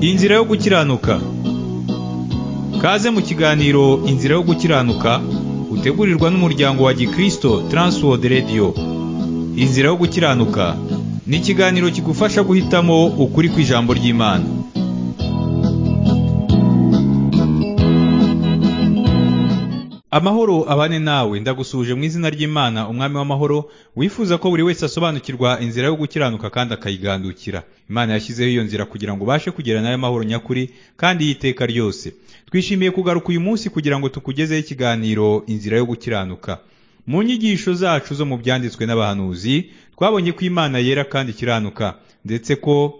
Inzira yo gukiranuka Kaze mu kiganiro Inzira yo gukiranuka utegurirwa n'umuryango wa Gikristo Transworld Radio Inzira yo gukiranuka ni ikiganiro kigufasha guhitamo ukuri kw'ijambo ry'Imana Amahoro abane nawe ndagusuje mu izina ry'Imana umwami w'amahoro wifuza ko buri wese asobanukirwa inzira yo gukiranuka kandi akayigandukira Imana yashyizeho iyo nzira kugira ngo ubashe kugera nayo mahoro nyakuri kandi y'iteka ryose twishimiye kugaruka uyu munsi kugira ngo tukugezeho ikiganiro inzira yo gukiranuka mu nyigisho zacu zo mu byanditswe n'abahanuzi twabonye ko Imana yera kandi ikiranuka ndetse ko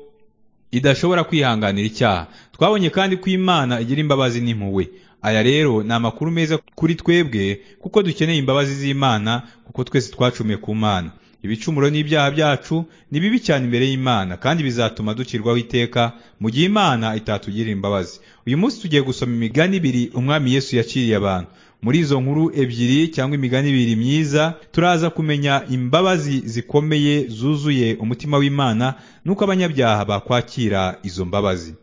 idashobora kwihanganira icyaha twabonye kandi ko Imana igira imbabazi n'impuhwe aya rero ni amakuru meza kuri twebwe kuko dukeneye imbabazi z'Imana kuko twese twacumiye ku Mana ibicumuro n'ibyaha byacu ni bibi cyane imbere y'Imana kandi bizatuma ducirwaho iteka mu gihe Imana itatugirira imbabazi uyu munsi tugiye gusoma imigani ibiri umwami Yesu yaciriye abantu muri izo nkuru ebyiri cyangwa imigani ibiri myiza turaza kumenya imbabazi zikomeye zuzuye umutima w'Imana nuko abanyabyaha bakwakira izo mbabazi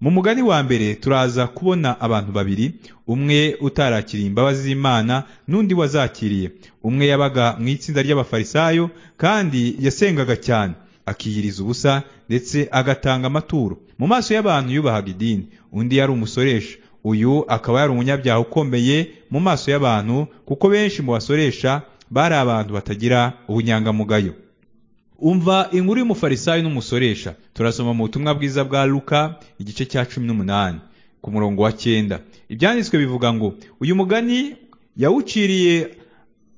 mu mugani wa mbere turaza kubona abantu babiri umwe utarakiriye imbabazi z'Imana n'undi wazakiriye umwe yabaga mu itsinda ry'abafarisayo kandi yasengaga cyane akiyiriza ubusa ndetse agatanga amaturo mu maso y'abantu yubahaga idini undi yari umusoresha uyu akaba yari umunyabyaha ukomeye mu maso y'abantu kuko benshi mu basoresha bari abantu batagira ubunyangamugayo umva inkuru y'umufarisayo n'umusoresha turasoma mu butumwa bwiza bwa luka igice cya cumi n'umunani ku murongo wa cyenda ibyanditswe bivuga ngo uyu mugani yawuciriye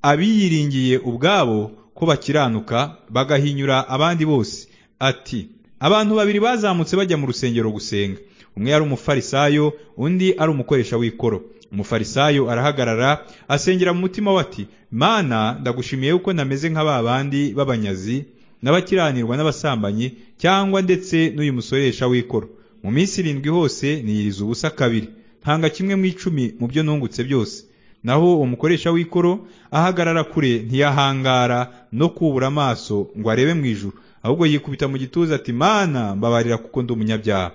abiyiringiye ubwabo ko bakiranuka bagahinyura abandi bose ati abantu babiri bazamutse bajya mu rusengero gusenga umwe yari umufarisayo undi ari umukoresha w'ikoro umufarisayo arahagarara asengera mu mutima we ati mana ndagushimiye yuko nameze nka ba bandi b'abanyazi n'abakiranirwa n'abasambanyi cyangwa ndetse n'uyu musoresha w'ikoro mu minsi irindwi hose niyiriza ubusa kabiri ntanga kimwe mu icumi mu byo nungutse byose naho umukoresha w'ikoro ahagarara kure ntiyahangara no kubura amaso ngo arebe mu ijuru ahubwo yikubita mu gituza ati mana mbabarira kuko ndi umunyabyaha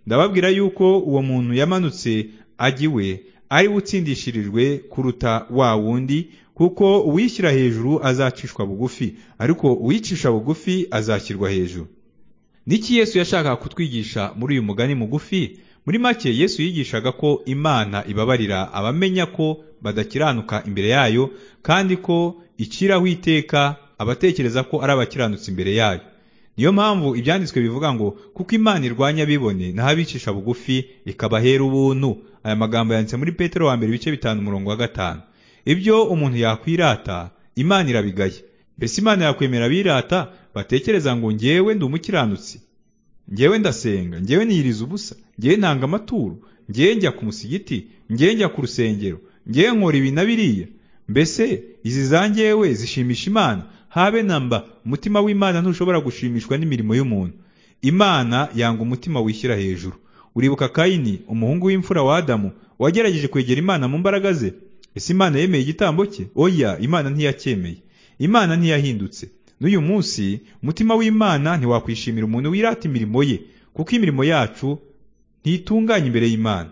ndababwira yuko uwo muntu yamanutse ajya iwe ari we utsindishirijwe kuruta wa wundi kuko uwishyira hejuru azacishwa bugufi ariko uwicisha bugufi azashyirwa hejuru niki yesu yashakaga kutwigisha muri uyu mugani mugufi muri make yesu yigishaga ko imana ibabarira abamenya ko badakiranuka imbere yayo kandi ko ikiraho iteka abatekereza ko ari abakiranutsi imbere yayo niyo mpamvu ibyanditswe bivuga ngo kuko imana irwanya abibone naho abicisha bugufi ikabahera ubuntu aya magambo yanditse muri petero wa mbere ibice bitanu umurongo wa gatanu ibyo umuntu yakwirata imana irabigaye mbese imana yakwemera abirata batekereza ngo ngewe ndi umukiranutsi ngewe ndasenga ngewe niyiriza ubusa ngewe ntanga amaturo ngewe njya ku musigiti ngewe njya ku rusengero ngewe nkora ibi na biriya mbese izi za ngewe zishimisha imana habe na mba umutima w'imana ntushobora gushimishwa n'imirimo y'umuntu imana yanga umutima wishyira hejuru uribuka kayini umuhungu w'imfura wa adamu wagerageje kwegera imana mu mbaraga ze ese imana yemeye igitambo cye oya imana ntiyacyemeye imana ntiyahindutse n'uyu munsi umutima w'imana ntiwakwishimira umuntu wirata imirimo ye kuko imirimo yacu ntitunganye imbere y'imana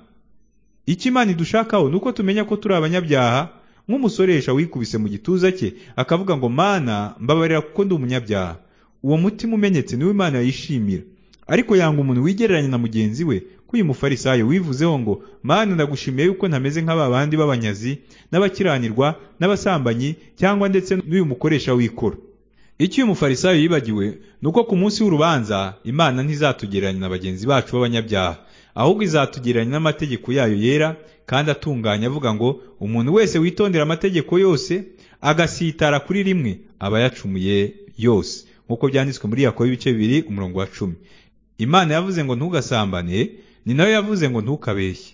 icyo imana idushakaho ni uko tumenya ko turi abanyabyaha nk'umusoresha wikubise mu gituza cye akavuga ngo mana mbabarira kuko ndi umunyabyaha uwo mutima umenyetse niwo imana yishimira ariko yanga umuntu wigereranya na mugenzi we uyu mufarisayo wivuzeho ngo mana ndagushimiye yuko ntameze nk'aba bandi b'abanyazi n'abakiranirwa n'abasambanyi cyangwa ndetse n'uyu mukoresha w'ikoro icyo uyu mufarisayo yibagiwe ni uko ku munsi w'urubanza imana ntizatugereranya na bagenzi bacu b'abanyabyaha ahubwo izatugereranya n'amategeko yayo yera kandi atunganye avuga ngo umuntu wese witondera amategeko yose agasitara kuri rimwe aba yacumuye yose nk'uko byanditswe muri yakobo ibice bibiri umurongo wa cumi imana yavuze ngo ntugasambane ni nayo yavuze ngo ntukabeshye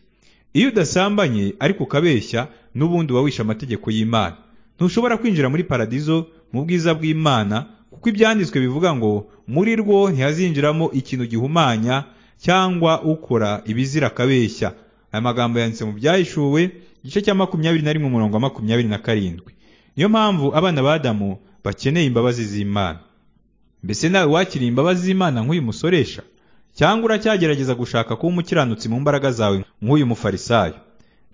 iyo udasambanye ariko ukabeshya n'ubundi uba wishe amategeko y'imana ntushobora kwinjira muri paradizo mu bwiza bw'imana kuko ibyanditswe bivuga ngo muri rwo ntihazinjiramo ikintu gihumanya cyangwa ukora ibizira akabeshya aya magambo yanditse mu byahishuwe igice cya makumyabiri na rimwe umurongo wa makumyabiri na karindwi niyo mpamvu abana ba Adamu bakeneye imbabazi z'imana mbese nawe wakiriye imbabazi z'imana nk'uyu musoresha cyangwa uracyagerageza gushaka kuba umukiranutsi mu mbaraga zawe nk'uyu mufarisayo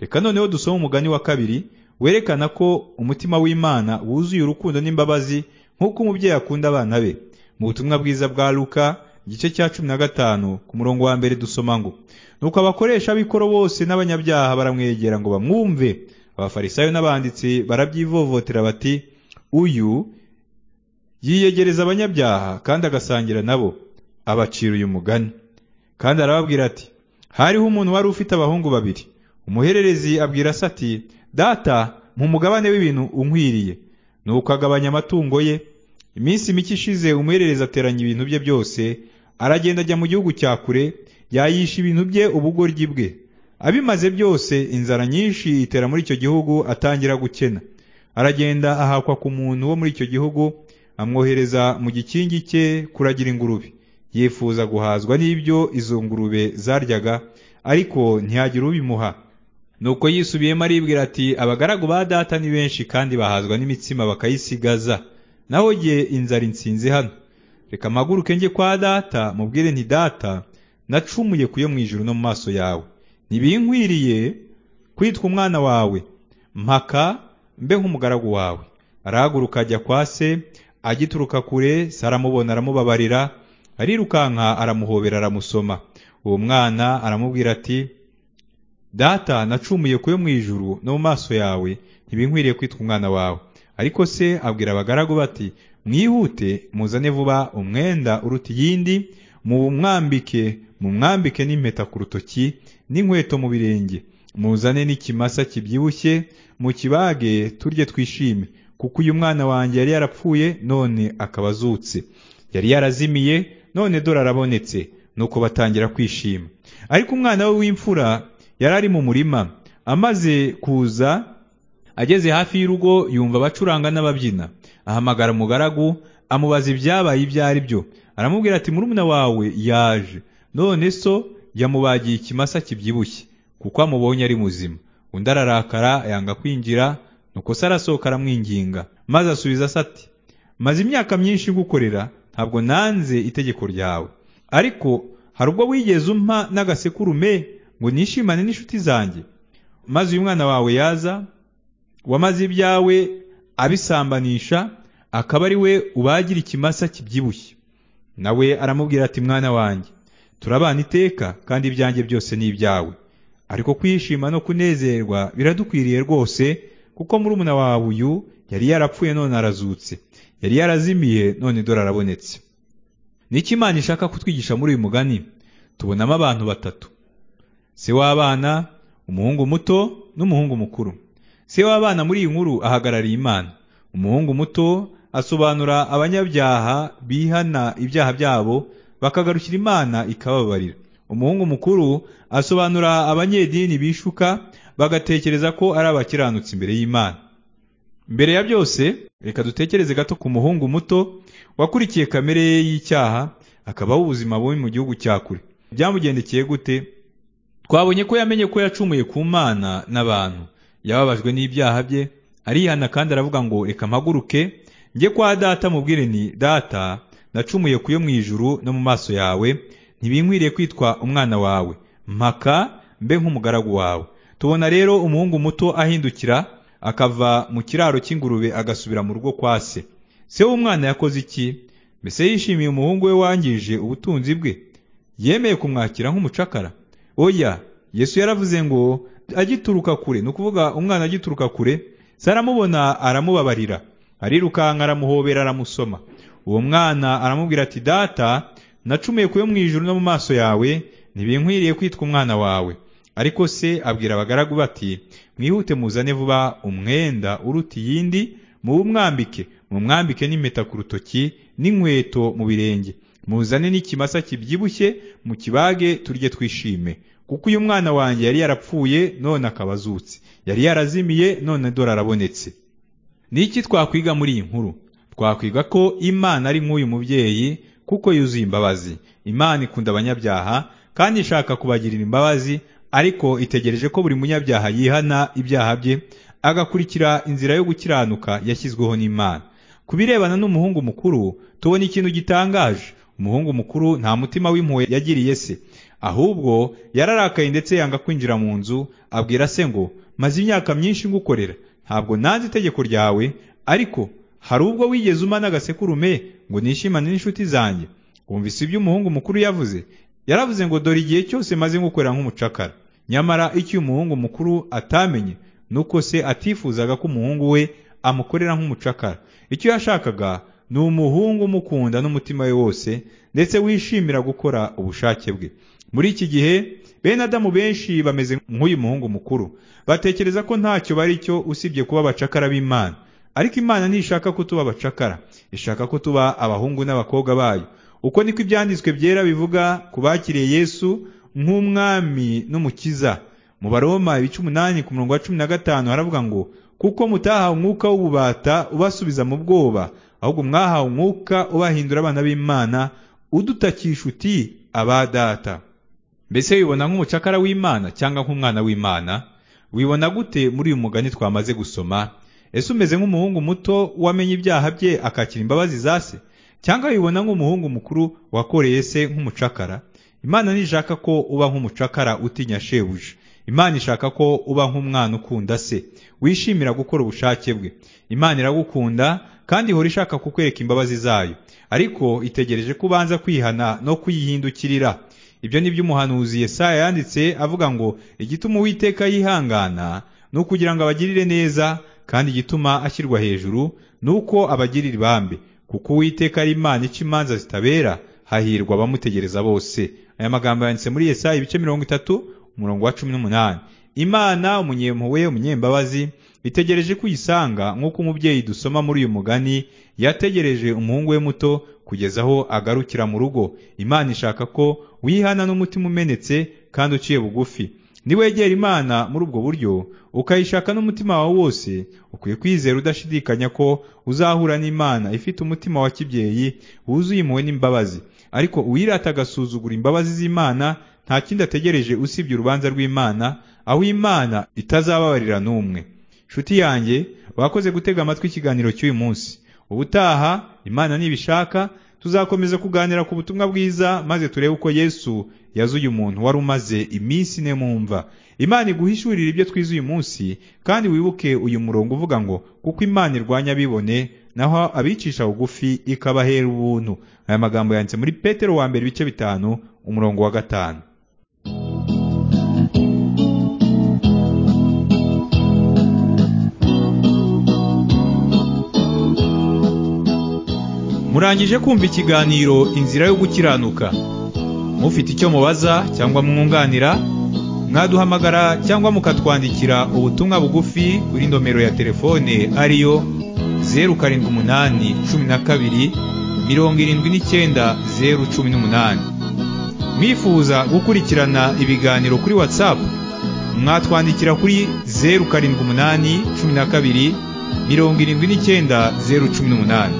reka noneho dusome umugani wa kabiri werekana ko umutima w'imana wuzuye urukundo n'imbabazi nk'uko umubyeyi akunda abana be mu butumwa bwiza bwa luka igice cya cumi na gatanu ku murongo wa mbere dusoma ngo nuko abakoresha b'ikoro bose n'abanyabyaha baramwegera ngo bamwumve abafarisayo n'abanditsi barabyivovotera bati uyu yiyegereza abanyabyaha kandi agasangira nabo abacira uyu mugani kandi arababwira ati hariho umuntu wari ufite abahungu babiri umuhererezi abwira se ati data mu mugabane w'ibintu unkwiriye nuko agabanya amatungo ye iminsi mike ishize umuhererezi ateranya ibintu bye byose aragenda ajya mu gihugu cya kure yayisha ibintu bye ubugoryi bwe abimaze byose inzara nyinshi itera muri icyo gihugu atangira gukena aragenda ahakwa ku muntu wo muri icyo gihugu amwohereza mu gikingi cye kuragira ingurube yifuza guhazwa n'ibyo izo ngurube zaryaga ariko ntihagire ubimuha nuko yisubiyemo aribwira ati abagaragu ba data ni benshi kandi bahazwa n'imitsima bakayisigaza naho jye inzara insinzi hano reka amaguruke njye kwa data mubwire nti data nacumuye ku yo mu ijuru no mu maso yawe ntibinkwiriye kwitwa umwana wawe mpaka mbe nk'umugaragu wawe arahaguruka ajya kwa se agituruka kure se aramubona aramubabarira arirukanka aramuhobera aramusoma uwo mwana aramubwira ati data nacumuye ku yo mu ijuru no mu maso yawe ntibinkwiriye kwitwa umwana wawe ariko se abwira abagaragu bati mwihute muzane vuba umwenda uruta iyindi muwumwambike mumwambike n'impeta ku rutoki n'inkweto mu birenge muzane n'ikimasa kibyibushye mukibage turye twishime kuko uyu mwana wanjye yari yarapfuye none akaba azutse yari yarazimiye none dore arabonetse nuko batangira kwishima ariko umwana we w'imfura yari ari mu murima amaze kuza ageze hafi y'urugo yumva abacuranga n'ababyina ahamagara umugaragu amubaza ibyabaye ibyo ari byo aramubwira ati murumuna wawe yaje none so yamubagiye ikimasa kibyibushye kuko amubonye ari muzima undi ararakara yanga kwinjira nuko se arasohoka aramwinginga maze asubiza se ati maze imyaka myinshi gukorera ntabwo nanze itegeko ryawe ariko hari ubwo wigeze umpa n'agasekurume ngo nishimane n'inshuti zanjye maze uyu mwana wawe yaza wamaze ibyawe abisambanisha akaba ari we ubagira ikimasa kibyibushye nawe aramubwira ati mwana wanjye turabana iteka kandi ibyanjye byose ni ibyawe ariko kwishima no kunezerwa biradukwiriye rwose kuko murumuna wawe uyu yari yarapfuye none arazutse yari yarazimiye none dore arabonetse n'icyo imana ishaka kutwigisha muri uyu mugani tubonamo abantu batatu se w'abana umuhungu muto n'umuhungu mukuru se w'abana muri iyi nkuru ahagarariye imana umuhungu muto asobanura abanyabyaha bihana ibyaha byabo bakagarukira imana ikababarira umuhungu mukuru asobanura abanyedini bishuka bagatekereza ko ari abakiranutsi imbere y'imana mbere ya byose reka dutekereze gato ku muhungu muto wakurikiye kamere ye y'icyaha akabaho ubuzima bubi mu gihugu cya kure byamugendekeye gute twabonye ko yamenye ko yacumuye ku mana n'abantu yababajwe n'ibyaha bye arihana kandi aravuga ngo reka mpaguruke njye kwa data mubwire ni data nacumuye ku yo mu ijuru no mu maso yawe ntibinkwiriye kwitwa umwana wawe mpaka mbe nk'umugaragu wawe tubona rero umuhungu muto ahindukira akava mu kiraro cy'ingurube agasubira mu rugo kwa se se w'umwana yakoze iki mbese yishimiye umuhungu we wangije ubutunzi bwe yemeye kumwakira nk'umucakara oya yesu yaravuze ngo agituruka kure ni ukuvuga umwana agituruka kure se aramubona aramubabarira arirukanka aramuhobera aramusoma uwo mwana aramubwira ati data nacumuye kuyo mu ijuru no mu maso yawe ntibinkwiriye kwitwa umwana wawe ariko se abwira abagaragu bati mwihute muzane vuba umwenda uruta iyindi muwumwambike mumwambike n'impeta ku rutoki n'inkweto mu birenge muzane n'ikimasa kibyibushye mu kibage turye twishime kuko uyu mwana wanjye yari yarapfuye none akaba azutse yari yarazimiye none dore arabonetse ni iki twakwiga muri iyi nkuru twakwiga ko imana ari nk'uyu mubyeyi kuko yuzuye imbabazi imana ikunda abanyabyaha kandi ishaka kubagirira imbabazi ariko itegereje ko buri munyabyaha yihana ibyaha bye agakurikira inzira yo gukiranuka yashyizweho n'imana ku birebana n'umuhungu mukuru tubona ikintu gitangaje umuhungu mukuru nta mutima w'impuhwe yagiriye se ahubwo yararakaye ndetse yanga kwinjira mu nzu abwira se ngo maze imyaka myinshi ngukorera ntabwo nanze itegeko ryawe ariko hari ubwo wigeze uma n'agasekurume ngo nishimane n'inshuti zanjye wumvise ibyo umuhungu mukuru yavuze yaravuze ngo dore igihe cyose maze ngukorera nk'umucakara nyamara icyo umuhungu mukuru atamenye nuko se atifuzaga ko umuhungu we amukorera nk'umucakara icyo yashakaga ni umuhungu umukunda n'umutima we wose ndetse wishimira gukora ubushake bwe muri iki gihe bene adamu benshi bameze nk'uyu muhungu mukuru batekereza ko ntacyo bari cyo usibye kuba abacakara b'imana ariko imana ntishaka ko tuba abacakara ishaka ko tuba abahungu n'abakobwa bayo uko niko ibyanditswe byera bivuga ku bakiriye yesu nk'umwami n'umukiza mu baroma ibice umunani ku murongo wa cumi na gatanu haravuga ngo kuko mutahawe umwuka w'ububata ubasubiza mu bwoba ahubwo mwahawe umwuka ubahindura abana b'imana udutakisha uti aba data mbese wibona nk'umucakara w'imana cyangwa nk'umwana w'imana wibona gute muri uyu mugani twamaze gusoma ese umeze nk'umuhungu muto wamenye ibyaha bye akakira imbabazi za se cyangwa wibona nk'umuhungu mukuru wakoreye se nk'umucakara imana ntishaka ko uba nk'umucakara utinya shebuja imana ishaka ko uba nk'umwana ukunda se wishimira gukora ubushake bwe imana iragukunda kandi ihora ishaka kukwereka imbabazi zayo ariko itegereje ko ubanza kwihana no kuyihindukirira ibyo ni byo umuhanuzi Yesaya yanditse avuga ngo igituma uwiteka yihangana ni ukugira ngo abagirire neza kandi igituma ashyirwa hejuru ni uko abagirira ibambe kuko uwiteka ari imana ica imanza zitabera hahirwa abamutegereza bose aya magambo yanditse muri Yesaya ibice mirongo itatu umurongo wa cumi n'umunani imana umunyempuwe umunyembabazi itegereje ko uyisanga nk'uko umubyeyi dusoma muri uyu mugani yategereje umuhungu we muto kugeza aho agarukira mu rugo imana ishaka ko wihana n'umutima umenetse kandi uciye bugufi niwegera imana muri ubwo buryo ukayishaka n'umutima wawe wose ukwiye kwizera udashidikanya ko uzahura n'imana ifite umutima wa kibyeyi wuzuye impuhwe n'imbabazi ariko uwirata agasuzugura imbabazi z'imana nta kindi ategereje usibye urubanza rw'imana aho imana itazababarira n'umwe nshuti yanjye wakoze gutega amatwi ikiganiro cy'uyu munsi ubutaha imana nibishaka tuzakomeza kuganira ku butumwa bwiza maze turebe uko yesu yazuye umuntu wari umaze iminsi ine mumva imana iguhishurire ibyo twize uyu munsi kandi wibuke uyu murongo uvuga ngo kuko imana irwanya abibone naho abicisha bugufi ikabahera ubuntu aya magambo yanditse muri petero wa mbere ibice bitanu umurongo wa gatanu murangije kumva ikiganiro inzira yo gukiranuka mufite icyo mubaza cyangwa mwunganira mwaduhamagara cyangwa mukatwandikira ubutumwa bugufi kuri nomero ya telefone ariyo zeru karindwi umunani cumi na kabiri mirongo irindwi n'icyenda zeru cumi n'umunani mwifuza gukurikirana ibiganiro kuri watsapu mwatwandikira kuri zeru karindwi umunani cumi na kabiri mirongo irindwi n'icyenda zeru cumi n'umunani